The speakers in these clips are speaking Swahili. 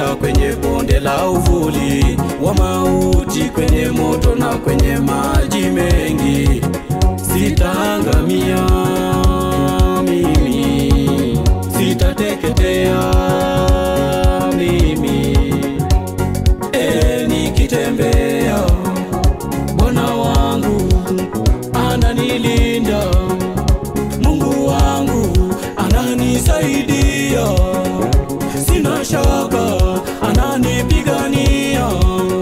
nitapita kwenye bonde la uvuli wa mauti, kwenye moto na kwenye maji mengi, sitaangamia mimi, sitateketea mimi. E, nikitembea Bwana wangu ananilinda, Mungu wangu ananisaidia, sina shaka ananipigania.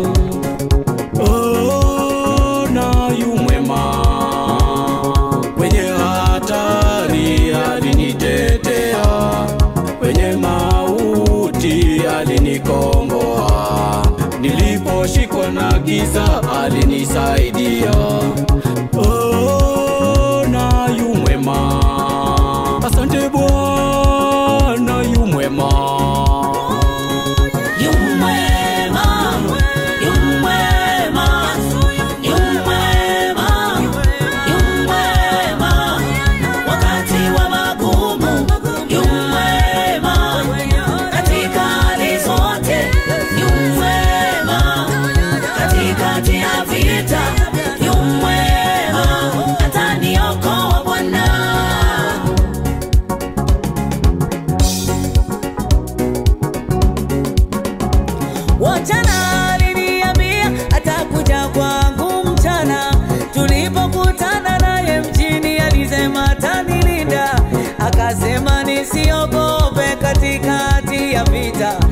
Oh, na yu mwema kwenye hatari alinitetea, kwenye mauti alinikomboa, niliposhikwa na giza alinisaidia. Oh, na yu mwema, asante Bwana yu mwema. Yu mwema, yu mwema, yu mwema, yu mwema. Wakati wa magumu, yu mwema. Katika hali zote, yu mwema. Katikati ya vita, yu mwema. Ataniokoa Bwana. Wachana aliniambia atakuja kwangu mchana, tulipokutana naye mjini alisema atanilinda, akasema nisiogope katikati ya vita,